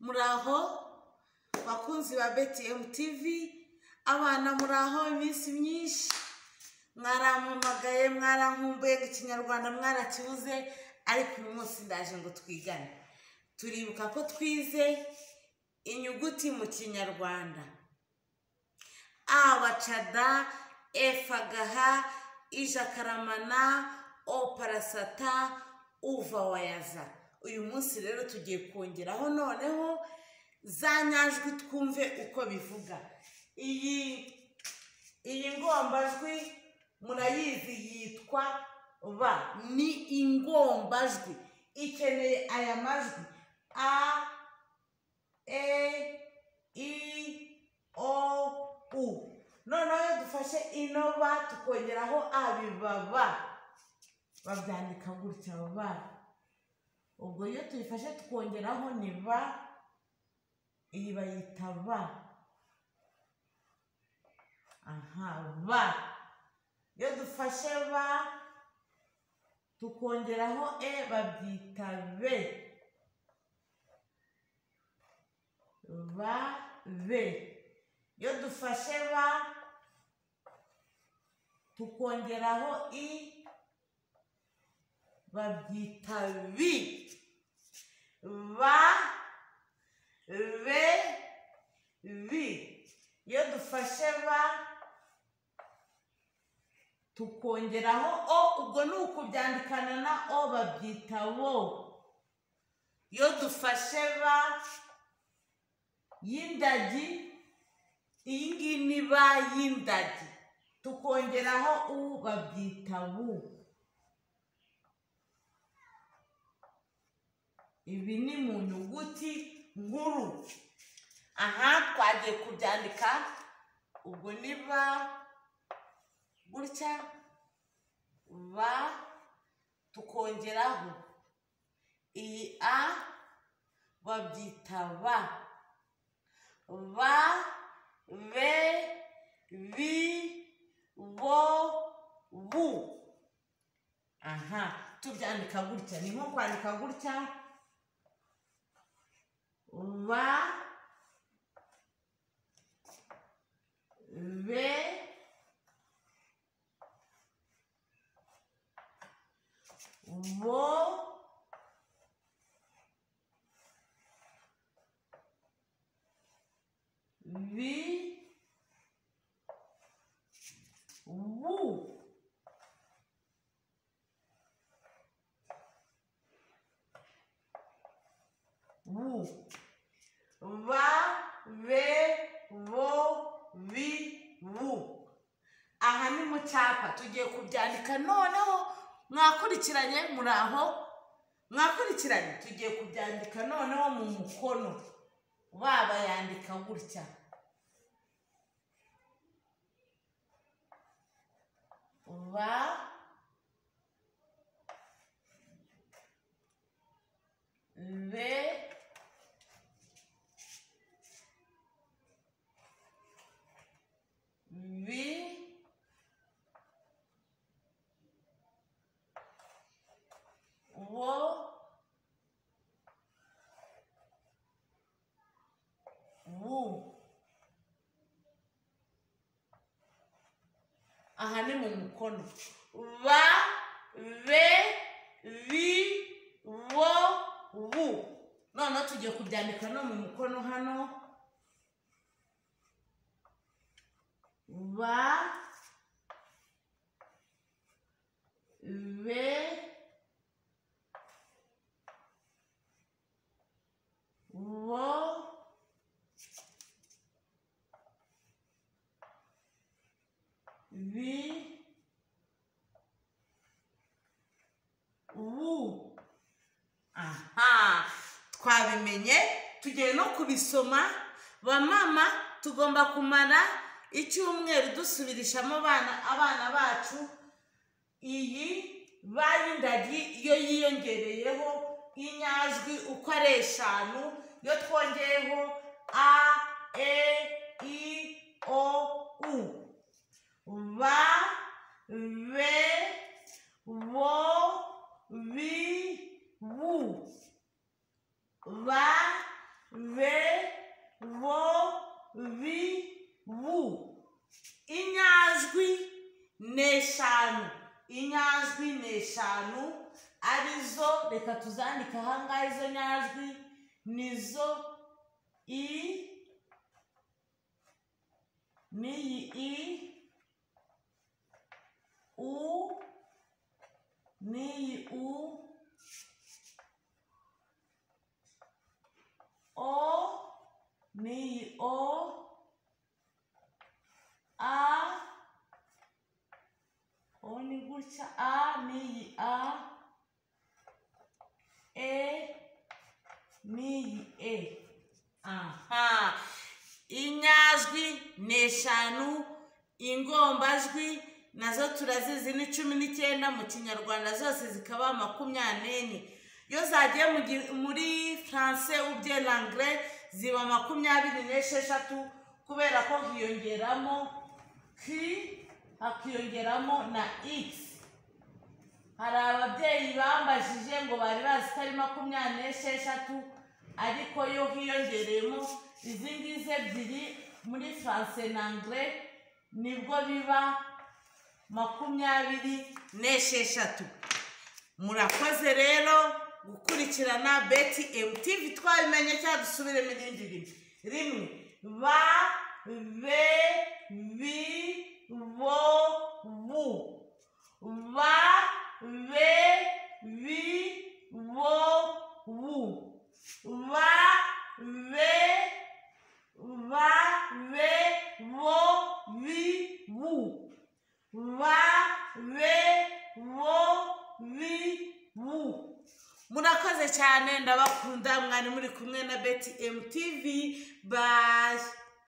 muri aho bakunzi ba betiyemu tivi abana muri aho iminsi myinshi mwarampamagaye mwarankumbuye ngo ikinyarwanda mwarakibuze ariko uyu munsi ndaje ngo twigane turibuka ko twize inyuguti mu kinyarwanda a bacada efa gaha ijakaramana o parasata uva wayaza uyu munsi rero tugiye kongeraho noneho za nyajwi twumve uko bivuga iyi iyi ngombajwi murayizi yitwa ba ni ingombajwi ikeneye aya majwi a e i o u noneho iyo dufashe ino ba tukongeraho abibaba babyandika gutya ba ubwo iyo tuyifashe tukongeraho ni ba iyi bayita ba aha ba iyo dufashe ba tukongeraho e babyita be ba be iyo dufashe ba tukongeraho i babyita bi ba be bi iyo dufashe ba tukongeraho o ubwo ni ukubyandikana na o babyita bo iyo dufashe ba y'indagi iyi ngiyi ni ba y'indagi tukongeraho u babyita bu ibi ni mu nyuguti nkuru aha twagiye kubyandika ubwo ni ba gutya ba tukongeraho iyi a babyita ba ba be bi bo bu aha tubyandika gutya ni nko kwandika gutya ba be bo bi bu bu ba be bo bi bu aha ni mu cyapa tugiye kubyandika noneho mwakurikiranye muri aho mwakurikiranye tugiye kubyandika noneho mu mukono baba yandika gutya ba be bi wo wu aha ni mu mukono ba be bi wo wu noneho tugiye kubyandika no mu mukono hano ba be wo bi wu aha twabimenye tugiye no kubisoma ba mama tugomba kumara icyumweru dusubirishamo abana abana bacu iyi bayindagi iyo yiyongereyeho inyajwi uko ari eshanu iyo twongeyeho a e i o u ba be bo bi bu ba be eshanu arizo reka tuzandike ahangaha izo nyajwi nizo i n'iyi i u n'iyi u o n'iyi o a o ni gutya a n'iyi a e n'iyi e aha inyajwi ni eshanu ingombajwi nazo turazizi ni cumi n'icyenda mu kinyarwanda zose zikaba makumyabiri n'enye iyo zagiye mu gi- muri français ou bien l'anglais ziba makumyabiri n'esheshatu kubera ko hiyongeramo k hakiyongeramo na x hari ababyeyi bambajije ngo bari bazi ko ari makumyabiri n'esheshatu ariko yo hiyongereyemo izi ngizi ebyiri muri france na anglais nibwo biba makumyabiri n'esheshatu murakoze rero gukurikirana beti emutivi twabimenye cyangwa dusubiremo irindi rimwe rimwe ba be bi bo bu ba be bi bo bu ba be ba be bo bi bu ba be bo bi bu murakoze cyane ndabakunda mwari muri kumwe na beti emutivi ba